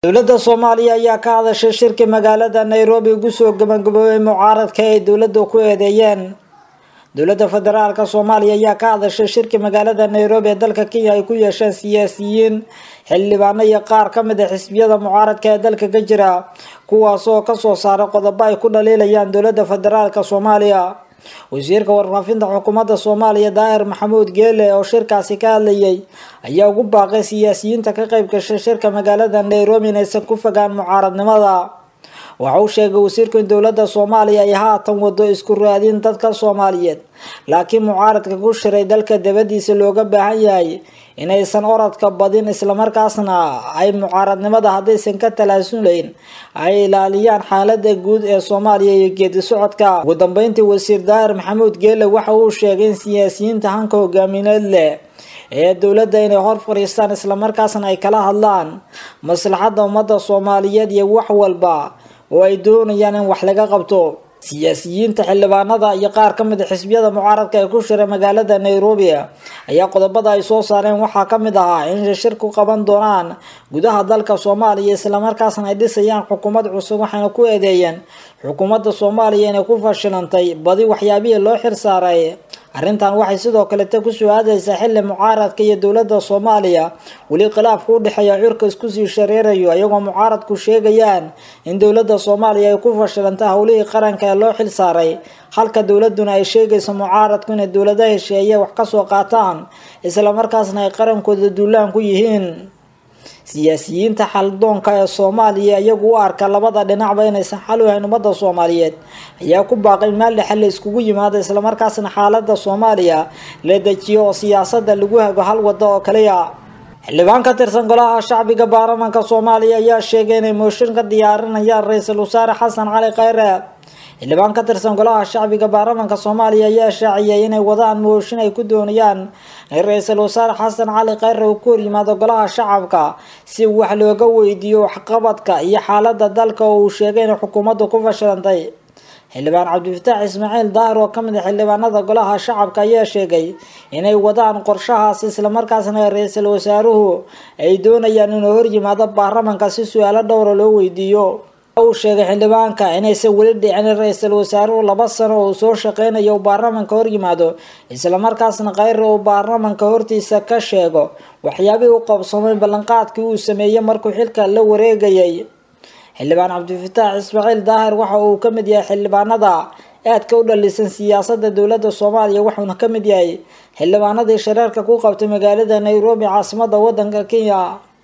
dowladda soomaaliya ayaa ka hadashay shirki magaalada nairobi ugu soo gabagaboobay mucaaradka ay dowladda ku eedeeyeen dowladda federaalka soomaaliya ayaa ka hadashay shirki magaalada nairobi ee dalka kenya ay ku yeesheen siyaasiyiin xildhibaano iyo qaar ka mid a xisbiyada mucaaradka ee dalka ka jira kuwaas oo kasoo saaray qodobo ay ku dhaliilayaan dowladda federaalka soomaaliya wasiirka warfaafinta xukuumadda soomaaliya daahir maxamuud geele oo shirkaasi ka hadlayay ayaa ugu baaqay siyaasiyiinta ka qeyb gashay shirka magaalada nairobi inaysan ku fogaan mucaaradnimada waxa uu sheegay wasiirku in dowladda soomaaliya ay haatan wado isku raadin dadka soomaaliyeed laakiin mucaaradka ku shiray dalka dabadiisa looga baahan yahay inaysan orodka badin islamarkaasna ay mucaaradnimada haddaysan ka talaasulayn ay ilaaliyaan xaalada guud ee soomaaliya iyo geedi socodka ugu dambeyntii wasiir daahir maxamuud geele waxa uu sheegay in siyaasiyiinta hanka hogaamineed leh ee dowladda inay hor fadhiistaan islamarkaasna ay kala hadlaan maslaxadda ummadda soomaaliyeed iyo wax walba oo ay doonayaan in wax laga qabto siyaasiyiinta xildhibaanada iyo qaar ka mid a xisbiyada mucaaradka ee ku shiray magaalada nairobi ayaa qodobada ay soo saareen waxaa ka mid ahaa in shir ku qaban doonaan gudaha dalka soomaaliya islamarkaasna ay dhisayaan xukuumad cusub waxayna ku eedeeyeen xukuumadda soomaaliya inay ku fashilantay badi waxyaabihii loo xir saaray arrintan waxay sidoo kalete kusoo aadaysaa xilli mucaaradka iyo dowladda soomaaliya weli khilaafka u dhexeeya curka iskusii shareerayo iyagoo mucaaradku sheegayaan in dowladda soomaaliya ay ku fashilantay howlihii qaranka ee loo xil saaray halka dowladuna ay sheegayso mucaaradku inay dowlada hesheeye wax kasoo qaataan islamarkaasna ay qarankooda duulaan ku yihiin siyaasiyiinta xaldoonka ee soomaaliya iyagu u arka labada dhinacba inaysan xal u hayn ummadda soomaaliyeed ayaa ku baaqay meel dhexe la iskugu yimaado islamarkaasna xaalada soomaaliya la dejiyo oo siyaasada lagu hago hal wado oo kaliya xildhibaan ka tirsan golaha shacbiga baarlamanka soomaaliya ayaa sheegay inay mooshin ka diyaarinayaan ra-iisul wasaare xasan cali khayre xildhibaan ka tirsan golaha shacbiga baarlamanka soomaaliya ayaa shaaciyay inay wadaan mooshin ay ku doonayaan in ra-iisul wasaare xasan cali khayre uu ku horyimaado golaha shacabka si wax looga weydiiyo waxqabadka iyo xaalada dalka oo uu sheegay inay xukuumaddu ku fashilantay xildhibaan cabdifataax ismaaciil daahir oo kamid a xildhibaanada golaha shacabka ayaa sheegay inay wadaan qorshahaas islamarkaasna ra-iisul wasaaruhu ay doonayaan inuu horyimaado baarlamanka si su-aalo dhowra loo weydiiyo uu sheegay xildhibaanka inaysan weli dhicin ra-iisul wasaaruhu laba sano oo soo shaqeynayo uu baarlamanka horyimaado islamarkaasna khayre uu baarlamanka hortiisa ka sheego waxyaabihii u qabsoomay ballanqaadkii uu sameeyey markuu xilka la wareegayay xildhibaan cabdifataax ismaaciil daahir waxa uu ka mid yahay xildhibaanada aadka u dhalisan siyaasada dowladda soomaaliya wuxuuna ka mid yahay xildhibaanadii shareerka ku qabtay magaalada nairobi caasimada wadanka kenya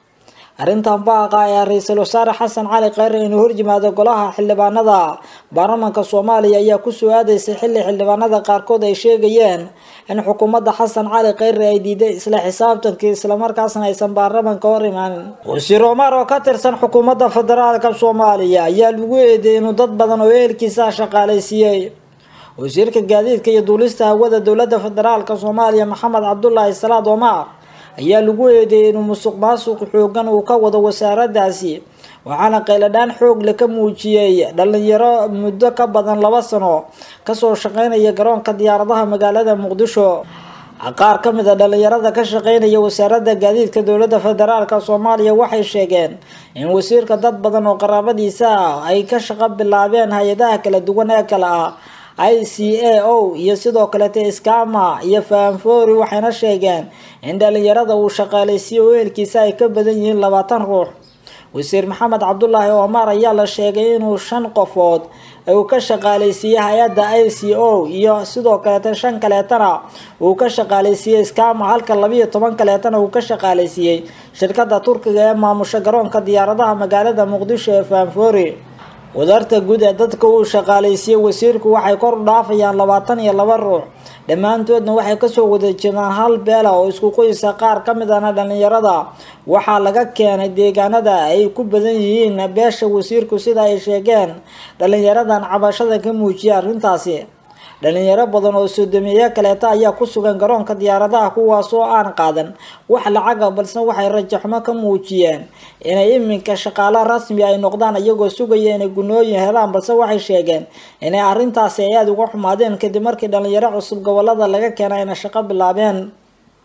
arrintan baaqa ayaa ra-iisul wasaare xasan cali khayre inuu horyimaado golaha xildhibaanada baarlamanka soomaaliya ayaa kusoo aadaysay xilli xildhibaanada qaarkood ay sheegayeen in xukuumadda xasan cali khayre ay diiday isla xisaabtankii islamarkaasna aysan baarlamanka hor imaanin wasiir omar oo ka tirsan xukuumadda federaalka soomaaliya ayaa lagu eedeeyay inuu dad badan oo ehelkiisa shaqaalaysiiyey wasiirka gaadiidka iyo duulista hawada dowladda federaalka soomaaliya maxamed cabdulaahi salaad omar ayaa lagu eedeeyay inuu musuq maasuq xoogan uu ka wado wasaaradaasi waxaana qayladhaan xoog le ka muujiyey dhalinyaro muddo ka badan laba sano kasoo shaqeynaya garoonka diyaaradaha magaalada muqdisho qaar ka mid a dhalinyarada ka shaqeynaya wasaaradda gaadiidka dowladda federaalk soomaaliya waxay sheegeen in wasiirka dad badan oo qaraabadiisa ah ay ka shaqo bilaabeen hay-adaha kala duwan ee kale ah i c a o iyo sidoo kalete skama iyo faanfori waxayna sheegeen in dhalinyarada uu shaqaaleysiiyo ehelkiisa ay ka badan yihiin labaatan ruux wasiir maxamed cabdulaahi omar ayaa la sheegay inuu shan qofood uu ka shaqaaleysiiyey hay-adda i c o iyo sidoo kaleeta shan kaleetana uu ka shaqaaleysiiyey skama halka labiiyo toban kaleetana uu ka shaqaaleysiiyey shirkada turkiga ee maamusha garoonka diyaaradaha magaalada muqdisho ee faanfori wadarta guud ee dadka uu shaqaaleysiiyey wasiirku waxay kor u dhaafayaan labaatan iyo laba ruux dhammaantoodna waxay kasoo wada jeedaan hal beela oo isku qoysa qaar ka mid ahna dhalinyarada waxaa laga keenay deegaanada ay ku badan yihiin beesha wasiirku sida ay sheegeen dhalinyaradan cabashada ka muujiyay arrintaasi dhalinyaro badan oo soodomeeyo kaleeta ayaa ku sugan garoonka diyaaradaha kuwaas oo aan qaadan wax lacaga balse waxay rajaxumo ka muujiyeen inay iminka shaqaalo rasmi ay noqdaan iyagoo sugaya inay gunooyin helaan balse waxay sheegeen inay arrintaasi ay aada uga xumaadeen kadib markii dhalinyaro cusub gobolada laga keenay ayna shaqo bilaabeen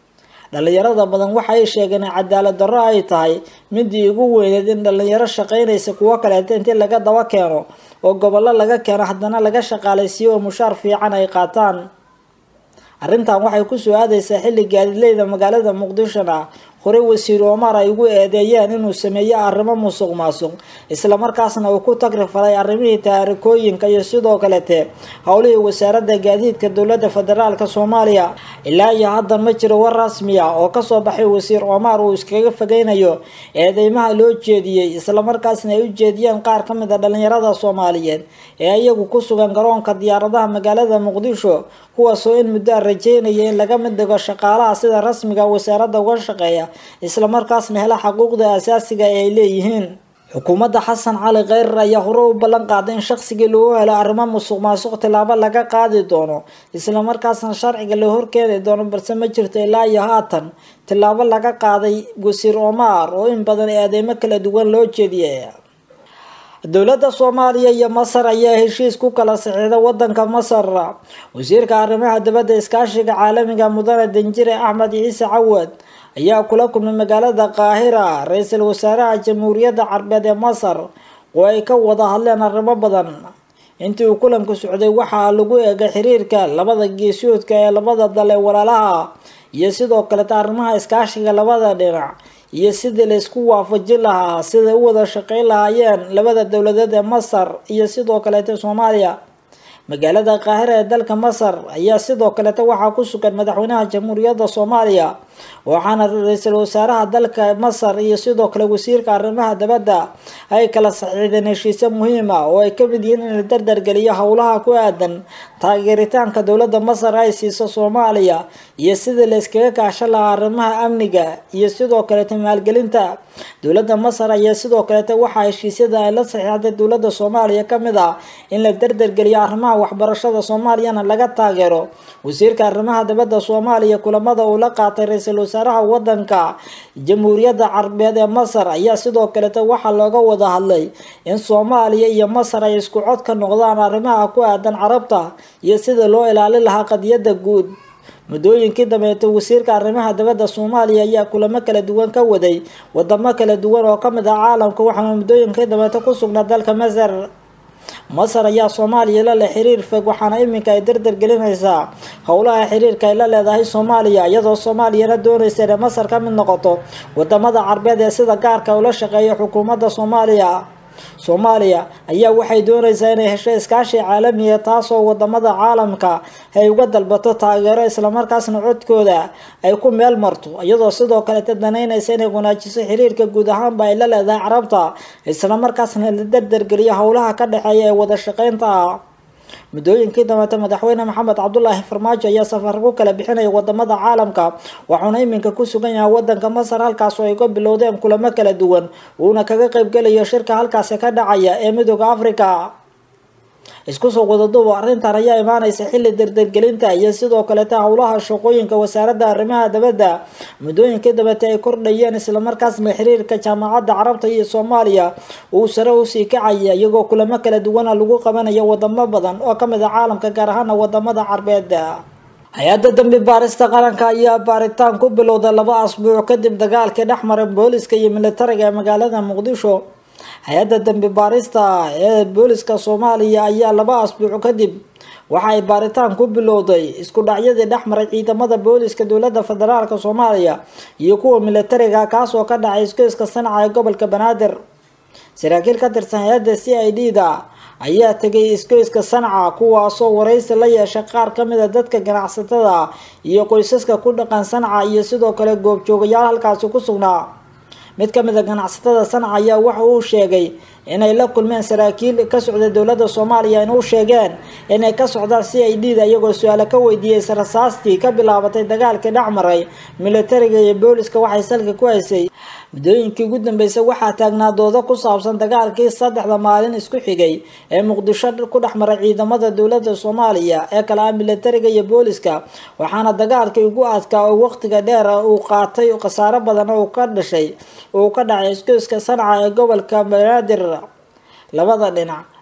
dhalinyarada badan waxay sheegeen in cadaalad darro ay tahay midii ugu weyneed in dhalinyaro shaqaynaysa kuwo kaleeta intii laga daba keeno oo gobollo laga keeno haddana laga shaqaalaysiiyo oo mushaar fiican ay qaataan arrintan waxay kusoo aadaysaa xilli gaadileyda magaalada muqdishona horey wasiir omar ay ugu eedeeyeen inuu sameeyo arrimo musuq maasuq islamarkaasna uu ku tagri falay arrimihii taarikooyinka iyo sidoo kalete howlihii wasaaradda gaadiidka dowladda federaalka soomaaliya ilaa iyo haddan ma jiro war rasmi ah oo kasoo baxay wasiir omar uu iskaga fogeynayo eedeymaha loo jeediyey islamarkaasna ay u jeediyeen qaar ka mid a dhalinyarada soomaaliyeed ee iyagu ku sugan garoonka diyaaradaha magaalada muqdisho kuwaasoo in muddo a rajeynaya in laga mid dhigo shaqaalaha sida rasmiga wasaaradda uga shaqeeya islamarkaasna hela xaquuqda asaasiga ee ay leeyihiin xukuumadda xasan cali kheyrar ayaa hore u ballan qaaday in shaqsigii lagu helo arrimo musuq maasuq tilaabo laga qaadi doono islamarkaasna sharciga la horkeeni doono balse ma jirto ilaa iyo haatan tilaabo laga qaaday wasiir omar oo in badan eedeymo kala duwan loo jeediyay dowladda soomaaliya iyo masar ayaa heshiis ku kala saxiixday wadanka masar wasiirka arrimaha dibadda iskaashiga caalamiga mudane danjire axmed ciise cawad ayaa kula kulmay magaalada qaahira ra-iisul wasaaraha jamhuuriyadda carbeed ee masar oo ay ka wada hadleen arrimo badan intii uu kulanku socday waxaa lagu eegay xiriirka labada geesoodka ee labada dal ee walaalaha iyo sidoo kaleta arrimaha iskaashiga labada dhinac iyo sidii la isku waafajin lahaa siday u wada shaqeyn lahaayeen labada dowladeed ee masar iyo sidoo kaleeta soomaaliya magaalada qaahira ee dalka masar ayaa sidoo kaleta waxaa ku sugan madaxweynaha jamhuuriyadda soomaaliya waxaana ra-iisul wasaaraha dalka masar iyo sidoo kale wasiirka arrimaha dibadda ay kala saxiixdeen heshiisyo muhiim ah oo ay kamid yihiin in la dardargeliyo howlaha ku aadan taageeritaanka dowladda masar ay siiso soomaaliya iyo sidii la iskaga kaashan lahaa arrimaha amniga iyo sidoo kaleta maalgelinta dowladda masar ayaa sidoo kaleta waxaa heshiisyada ay la saxiixday dowladda soomaaliya kamid ah in la dardargeliyo arrimaha waxbarashada soomaaliyana laga taageero wasiirka arrimaha dibadda soomaaliya kulamada uu la qaatay ra-iisul wasaaraha wadanka jamhuuriyadda carbeed ee masar ayaa sidoo kaleta waxaa looga wada hadlay in soomaaliya iyo masar ay isku cod ka noqdaan arrimaha ku aadan carabta iyo sida loo ilaalin lahaa qadiyadda guud muddooyinkii dambeeta wasiirka arrimaha dibadda soomaaliya ayaa kulamo kala duwan ka waday wadamo kala duwan oo kamid ah caalamka waxaana muddooyinkii dambeeta ku sugnaa dalka masar masar ayaa soomaaliya la leh xiriir fog waxaana iminka ay dardar gelinaysaa howlaha xiriirka ay la leedahay soomaaliya iyadoo soomaaliyana doonaysa inay masar ka mid noqoto wadamada carbeed ee sida gaarka ula shaqeeya xukuumadda soomaaliya soomaaliya ayaa waxay doonaysaa inay hesho iskaashi caalamiya taasoo wadamada caalamka ay uga dalbato taageero islamarkaasna codkooda ay ku meel marto iyadoo sidoo kaleta danaynaysa inay wanaajiso xiriirka guud ahaanba ay la leedahay carabta islamarkaasna la dardargeliyo howlaha ka dhexeeya ee wada shaqeynta ah muddooyinkii dambeeta madaxweyne maxamed cabdulaahi farmaajo ayaa safar ku kala bixinaya wadamada caalamka waxauna iminka ku sugan yahay wadanka masar halkaas oo ay ka bilowdeen kulamo kala duwan uuna kaga qeybgelayo shirka halkaasi ka dhacaya ee midooda africa isku soo wadaduuba arrintan ayaa imaaneysa xilli dardargelinta iyo sidoo kaleta howlaha shaqooyinka wasaaradda arrimaha dibadda muddooyinkii dambeeta ay kordhayeen islamarkaasna xiriirka jaamacadda carabta iyo soomaaliya uu sare usii kacaya iyagoo kulamo kala duwana lagu qabanayo wadamo badan oo kamid a caalamka gaar ahaana wadamada carbeed hay-adda dambi baarista qaranka ayaa baaritaan ku bilowday laba asbuuc kadib dagaalkii dhexmaray booliska iyo militariga ee magaalada muqdisho hay-adda dambi baarista ee booliska soomaaliya ayaa laba asbuuc kadib waxa ay baaritaan ku bilowday isku dhacyadii dhexmaray ciidamada booliska dowladda federaalk soomaaliya iyo kuwa militariga kaasoo ka dhacay isgoyska sanaca ee gobolka banaadir saraakiil ka tirsan hay-adda c i d da ayaa tegay isgoyska sanca kuwaasoo waraysi la yeeshay qaar kamid a dadka ganacsatada iyo qoysaska ku dhaqan sanca iyo sidoo kale goobjoogayaal halkaasi ku sugnaa mid kamid a ganacsatada sanca ayaa waxa uu sheegay inay la kulmeen saraakiil ka socda dowladda soomaaliya in u sheegeen inay ka socdaan c i d da iyagoo su-aalo ka weydiiyey rasaastii ka bilaabatay dagaalkii dhexmaray militariga iyo booliska waxay salka ku haysay muddooyinkii ugu dambeysay waxaa taagnaa doodo ku saabsan dagaalkii saddexda maalin isku xigay ee muqdisho ku dhexmaray ciidamada dowladda soomaaliya ee kale ah militariga iyo booliska waxaana dagaalkii ugu adkaa oo waqtiga dheer uu qaatay khasaaro badan oo ka dhashay uu ka dhacay isgoyska sanca ee gobolka banaadir labada dhinac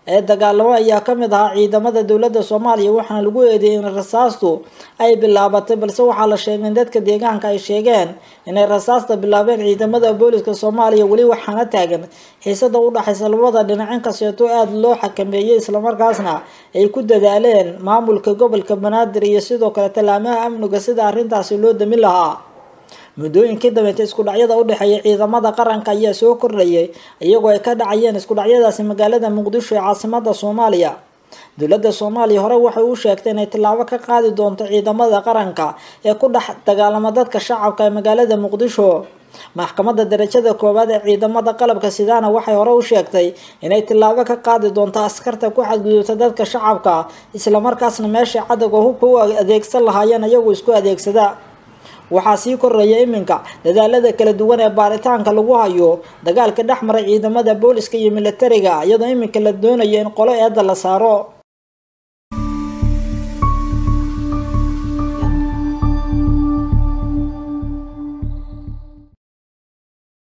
ee dagaalamo ayaa kamid ahaa ciidamada dowladda soomaaliya waxaana lagu eedeeyay in rasaastu ay bilaabatay balse waxaa la sheegay in dadka deegaanka ay sheegeen inay rasaasta bilaabeen ciidamada booliska soomaaliya weli waxaana taagan xiisada udhexaysa labada dhinac inkasteeto aada loo xakameeyey islamarkaasna ay ku dadaaleen maamulka gobolka banaadir iyo sidoo kale tallaamaha amniga sida arrintaasi loo damin lahaa muddooyinkii dambeynta isku dhacyada udhexeeya ciidamada qaranka ayaa soo kordhayay iyagoo ay ka dhacayeen isku dhacyadaasi magaalada muqdisho ee caasimada soomaaliya dowladda soomaaliya hore waxay u sheegtay inay tillaabo ka qaadi doonto ciidamada qaranka ee ku dhex dagaalama dadka shacabka ee magaalada muqdisho maxkamadda darajada koowaad ee ciidamada qalabka sidaana waxay hore u sheegtay inay tillaabo ka qaadi doonto askarta ku xadgudubta dadka shacabka islamarkaasna meesha cadowga hubka u adeegsan lahaayeen iyagoo isku adeegsada waxaa sii koraya iminka dadaalada kala duwan ee baaritaanka lagu hayo dagaalka dhex maray ciidamada booliska iyo militariga iyadoo iminka la doonayo in qolo eedda la saaro